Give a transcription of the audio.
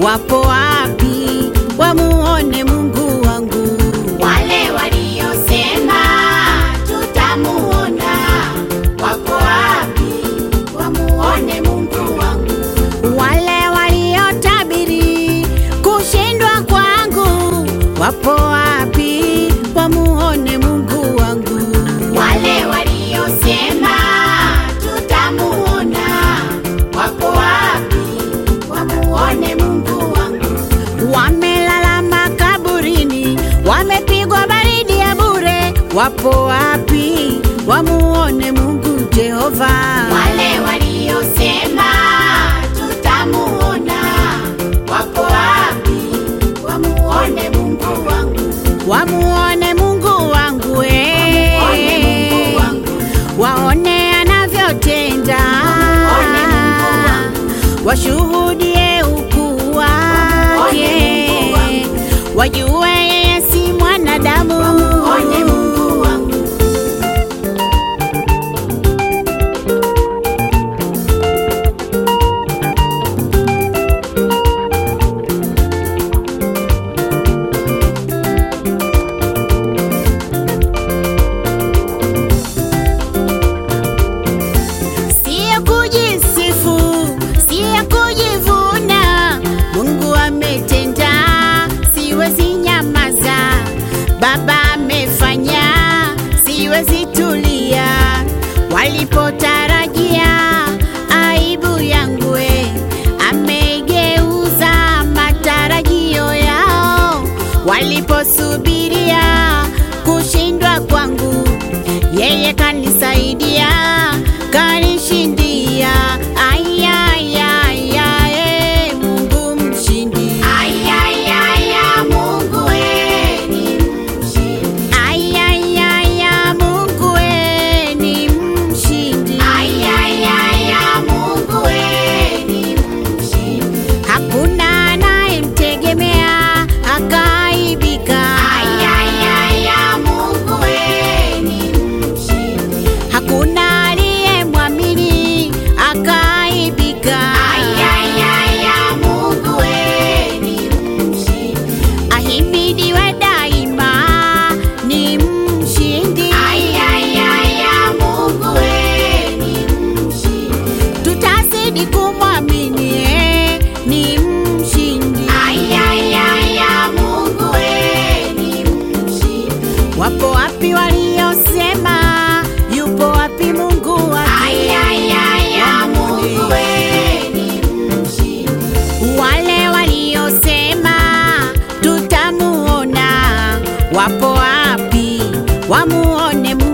wapo wapi wamuone Mungu wangu? Wale waliosema tutamuona wako wapi? Wamuone Mungu wangu. Wale waliotabiri kushindwa kwangu wapo wapi wamuone Mungu wangu? Wale waliosema tutamuona wako wapi? Wamuone Mungu wangu. Wamelala makaburini, wamepigwa baridi ya bure, wapo wapi wamuone Mungu Jehova? Wale waliosema tutamuona wako wapi? Wamuone Mungu wangu. Wamuone Mungu wangu eh. Wamuone Mungu wangu. waone anavyotenda, Wamuone Mungu wangu. washuhudie ukuu Wamuone Mungu wake, wangu. wajue yeye si mwanadamu. Wamuone Mungu wangu. Siyo kujisifu, siyo kujivuna, Mungu ametenda, siwezi nyamaza. Baba amefanya, siwezi tulia. Walipotarajia aibu yangu, we, ameigeuza matarajio yao. Waliposubiria kushindwa kwangu, yeye kanisaidia, kanishindia. Ayayaya, eh, Mungu mshindi. Ayayaya, Mungu we ni mshindi. Ayayaya, Mungu we ni mshindi. Ayayaya, Mungu we ni mshindi. Hakuna anayemtegemea akaibika. Ayayaya, Mungu we ni mshindi. Hakuna aliyemwamini akaibika. Ayayaya, Mungu we ni mshindi. Ahimidiwe daima, ni mshindi. Ayayaya, Mungu we ni mshindi. Tutazidi kumwamini, eh, ni mshindi. Ayayaya, Mungu we ni mshindi. Wapo wapi waliosema yupo wapi Mungu wake? Ayayaya, Mungu we ni mshindi. Wale waliosema tutamuona wapo wapi? Wamuone Mungu